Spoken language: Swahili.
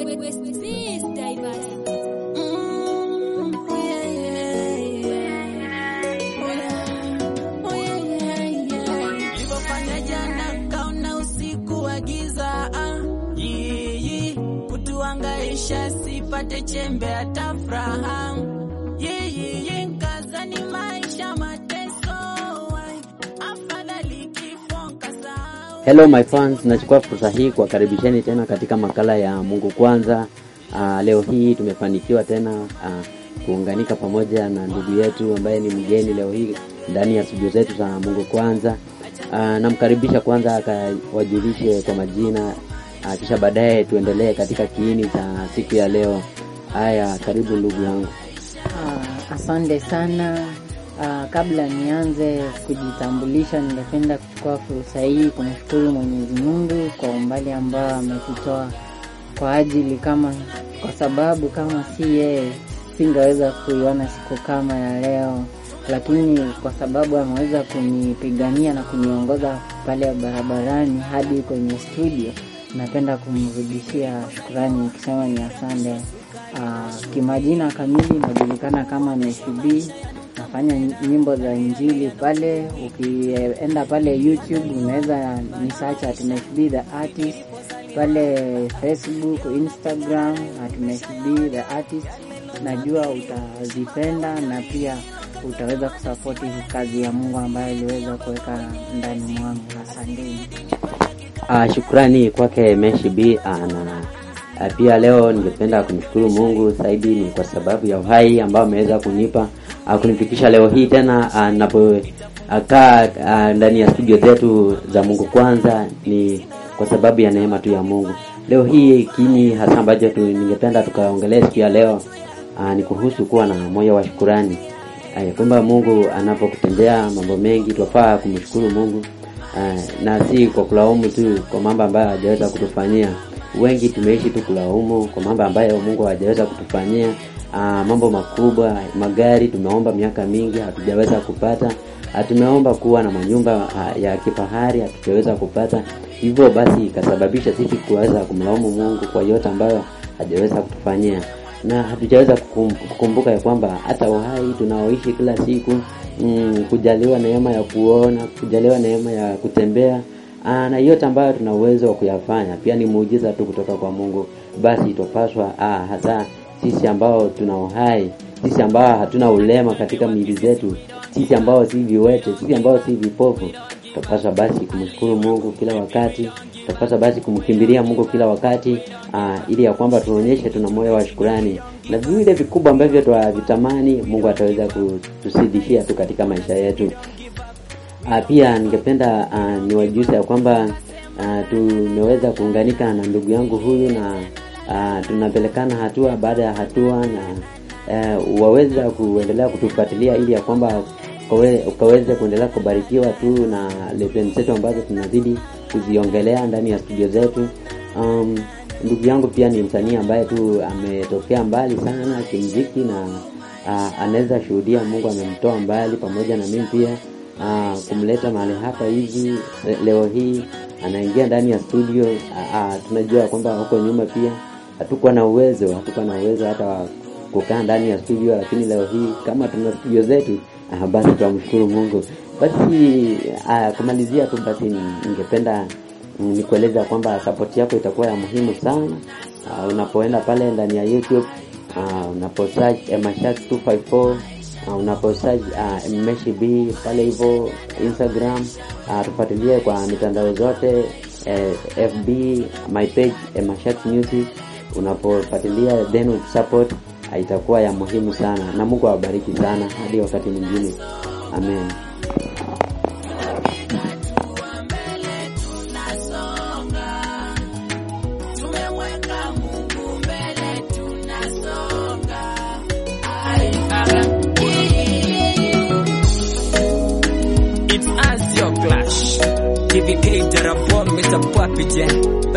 Nilivyofanya jana kaona usiku wa giza ah, yiyi kutuangaisha sipate chembe hata furaha yiyi nkazani maisha mateso ai, afadhali kifo nkasahau Hello my fans, nachukua fursa hii kuwakaribisheni tena katika makala ya Mungu Kwanza. Uh, leo hii tumefanikiwa tena uh, kuunganika pamoja na ndugu yetu ambaye ni mgeni leo hii ndani ya studio zetu za Mungu Kwanza. Uh, namkaribisha kwanza akawajulishe kwa majina uh, kisha baadaye tuendelee katika kiini cha siku ya leo. Haya, karibu ndugu yangu. Ah, asante sana. Ah, kabla nianze kujitambulisha, ningependa kuchukua fursa hii kumshukuru Mwenyezi Mungu kwa umbali ambao ametutoa kwa ajili kama, kwa sababu kama si yeye singeweza kuiona siku kama ya leo, lakini kwa sababu ameweza kunipigania na kuniongoza pale barabarani hadi kwenye studio, napenda kumrudishia shukrani nikisema ni asante. Uh, kimajina kamili najulikana kama Meshubi, nafanya nyimbo za injili pale. Ukienda pale YouTube unaweza ni search at Meshubi the artist, pale Facebook, Instagram at Meshubi the artist. Najua utazipenda na pia utaweza kusapoti kazi ya Mungu ambayo iliweza kuweka ndani mwangu. Asanteni. Uh, shukrani kwake Meshi B uh, na uh, pia leo ningependa kumshukuru Mungu zaidi ni kwa sababu ya uhai ambao ameweza kunipa uh, kunifikisha leo hii tena uh, napokaa uh, ndani ya studio zetu za Mungu Kwanza ni kwa sababu ya neema tu ya Mungu. Leo hii kini hasa ambacho tu, ningependa tukaongelee siku ya leo uh, ni kuhusu kuwa na moyo wa shukurani uh, kwamba Mungu anapokutendea mambo mengi twafaa kumshukuru Mungu uh, na si kwa kulaumu tu kwa mambo ambayo hajaweza kutufanyia. Wengi tumeishi tu kulaumu kwa mambo ambayo Mungu hajaweza kutufanyia. Uh, mambo makubwa, magari tumeomba miaka mingi hatujaweza kupata. Uh, tumeomba kuwa na manyumba uh, ya kifahari hatujaweza kupata. Hivyo basi ikasababisha sisi kuweza kumlaumu Mungu kwa yote ambayo hajaweza kutufanyia na hatujaweza kukum- kukumbuka ya kwamba hata uhai tunaoishi kila siku mm, kujaliwa neema ya kuona, kujaliwa neema ya kutembea aa, na yote ambayo tuna uwezo wa kuyafanya pia ni muujiza tu kutoka kwa Mungu. Basi tupaswa aa, hasa sisi ambao tuna uhai, sisi ambao hatuna ulema katika miili zetu, sisi ambao si viwete, sisi ambao si vipofu, tupaswa basi kumshukuru Mungu kila wakati, tupaswa basi kumkimbilia Mungu kila wakati aa, ili ya kwamba tuonyeshe tuna moyo wa shukurani na vile vikubwa ambavyo twavitamani Mungu ataweza kutusidishia tu katika maisha yetu. Uh, pia ningependa uh, niwajuze ya kwamba uh, tumeweza kuunganika na ndugu yangu huyu na uh, tunapelekana hatua baada ya hatua na uh, waweza kuendelea kutufuatilia ili ya kwamba ukawe- ukaweze kuendelea kubarikiwa tu na lesson zetu ambazo tunazidi kuziongelea ndani ya studio zetu. Um, ndugu yangu pia ni msanii ambaye tu ametokea mbali sana kimziki na uh, anaweza shuhudia Mungu amemtoa mbali pamoja na mimi pia uh, kumleta mahali hapa hivi le- leo hii anaingia ndani ya studio uh, uh, tunajua kwamba huko nyuma pia hatukuwa na uwezo hatukuwa na uwezo hata wa kukaa ndani ya studio lakini leo hii kama tuna studio zetu uh, basi tunamshukuru Mungu basi uh, kumalizia tu basi ningependa mm, nikueleza kwamba support yako itakuwa ya muhimu sana uh, unapoenda pale ndani ya YouTube uh, unapo search Emashak 254 uh, unapo search uh, Mmeshi B pale hivyo Instagram uh, tufuatilie kwa mitandao zote eh, FB my page Emashak Music unapofuatilia then support uh, itakuwa ya muhimu sana na Mungu awabariki sana hadi wakati mwingine amen tumeweka Mungu mbele tunasonga It's us your clash. TVK Jarabon, Mr. Papi Jen.